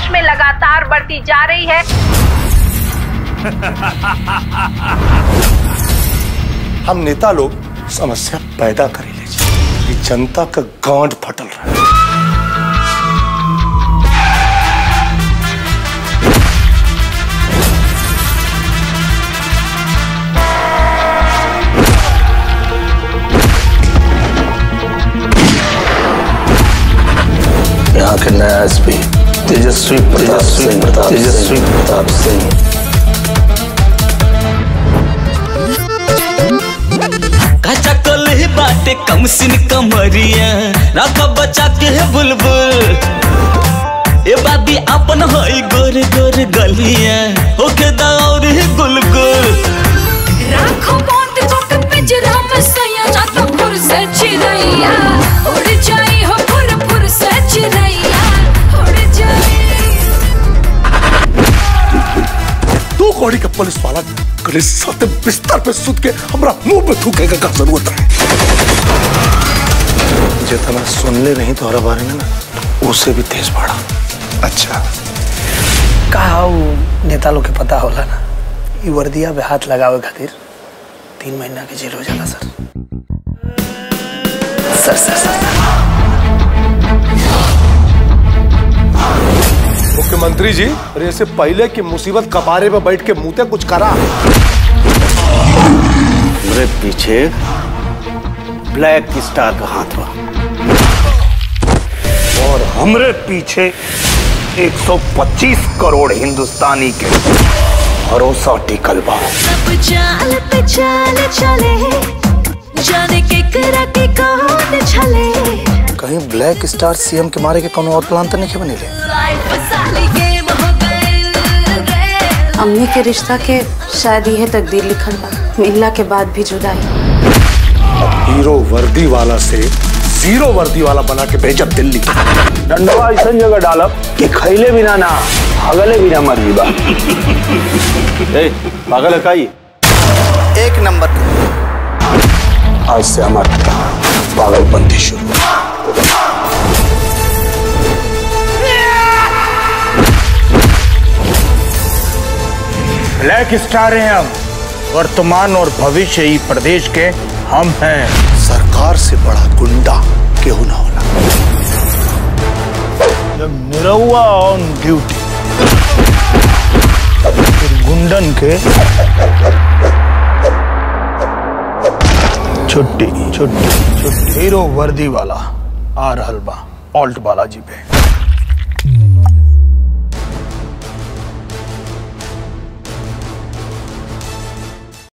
देश में लगातार बढ़ती जा रही है हम नेता लोग समस्या पैदा करे ले छी। ये जनता का गांड फटल रहा है यहाँ के नया एसपी तेजस्वी तेजस्वी प्रताप तेजस्वी प्रताप सिंह कच्चा कल बाटे कम सिन कमरिया राख बचा के है बुलबुल ए बाबी अपन होई गोर गोर गलिया होके दौर है गुलगुल राखो बांध को के पिंजरा में सैया ना तो फुर से चिड़ैया उड़ जाई हो फुर फुर से चिड़ैया उड़ जाई तू कौड़ी का पुलिस वाला गले साथ बिस्तर पे सुत के हमरा मुंह पे थूकेगा का जरूरत है जितना सुन ले नहीं तुम्हारा बारे में ना उससे भी तेज बढ़ा अच्छा का उ नेता लोग के पता होला ना ई वर्दिया पे हाथ लगावे खातिर तीन महीना के जेल हो जाला सर सर सर सर मुख्यमंत्री जी अरे इससे पहले कि मुसीबत कबारे पे बैठ के मुंहते कुछ करा मेरे पीछे ब्लैक स्टार का हाथ बा और हमरे पीछे 125 करोड़ हिंदुस्तानी के भरोसा टिकल बा सब चाल पे चाल चले जाने के करा के कौन छले कहीं ब्लैक स्टार सीएम के मारे के कोनो और प्लान तो नहीं बनेले लाइफ साली गेम हो गए रे अम्मी के रिश्ता के शायद यह तकदीर लिखल बा मिलला के बाद भी जुदाई हीरो वर्दी वाला से जीरो वर्दी वाला बना के भेजब दिल्ली डंडवा ऐसा जगह डालब कि खैले बिना ना हगले बिना मर जीबा ए, पागल है का ये? एक नंबर आज से हमारा पागलपंथी शुरू ब्लैक स्टार हैं हम वर्तमान और भविष्य ही प्रदेश के हम हैं सरकार से बड़ा गुंडा केहू ना होला जब निरहुआ ऑन ड्यूटी फिर गुंडन के छुट्टी छुट्टी छुट्टी हीरो वर्दी वाला आ रहल बा ऑल्ट बालाजी पे